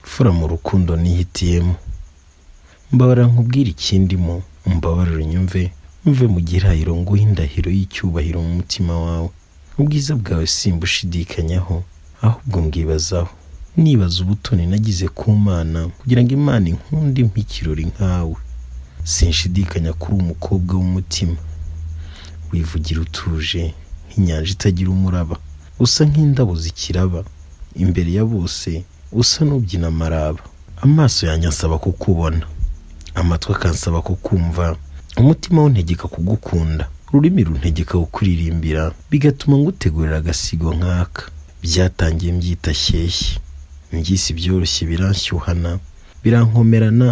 imfura mu rukundo nihitiyemo mbabara nkubwire ikindimo umbabarire unyumve mve mu gihirahiro nguhe indahiro y'icyubahiro mu mutima wawe ubwiza bwawe simbushidikanyaho ahubwo mbwibazaho nibaza ubutoni nagize ku mana kugira ngo imana inkunde impe ikirori nkawe sinshidikanya kuri umukobwa w'umutima wivugira utuje nk'inyanja itagira umuraba usa nk'indabo zikiraba imbere ya bose usa n'ubyina amaraba amaso yanjye ansaba kukubona amatwi akansaba kukumva umutima wuntegeka kugukunda ururimi runtegeka kukuririmbira bigatuma ngutegurira agasigo nk'aka byatangiye mbyita shyeshya mbyisi byoroshye biranshyuhana birankomerana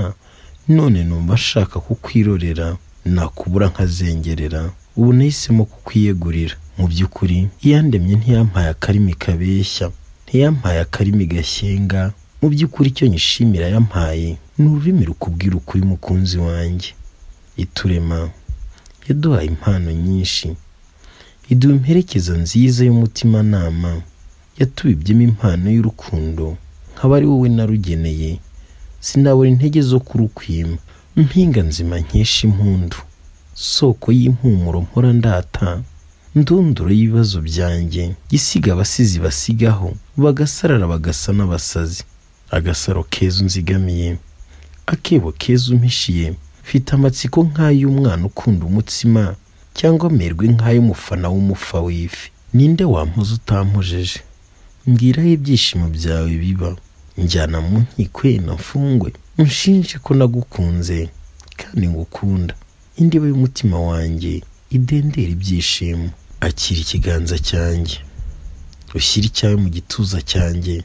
none numva nshaka kukwirorera nakubura nkazengerera ubu nahisemo kukwiyegurira mu by'ukuri iyandemye ntiyampaye akarimi kabeshya ntiyampaye akarimi gashyenga mu by'ukuri icyo nyishimira yampaye ni ururimi rukubwira ukuri mukunzi wanjye iturema yaduhaye impano nyinshi iduha imperekeza nziza y'umutimanama yatubibyemo impano y'urukundo nkaba ari wowe narugeneye sinabura intege zo kurukwima mpinga nzima nkesha impundu soko y'impumuro mpora ndata ndunduro y'ibibazo byanjye isiga abasizi basigaho bagasarara bagasa n'abasazi agasaro keza unzigamiye akebo keza umpishiye mfite amatsiko nk'ay'umwana ukunda umutsima cyangwa amerwe nk'ay'umufana w'umufa w'ifi ninde wampoza utampojeje mbwira aho ibyishimo byawe biba njyana mu nkiko na mfungwe unshinje ko nagukunze kandi ngukunda indiba y'umutima wanjye idendera ibyishimo akira ikiganza cyanjye ushyire icyawe mu gituza cyanjye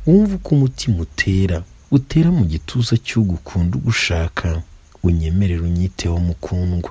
wumve uko umutima utera utera mu gituza cy'ugukunda ugushaka unyemerere unyiteho mukundwa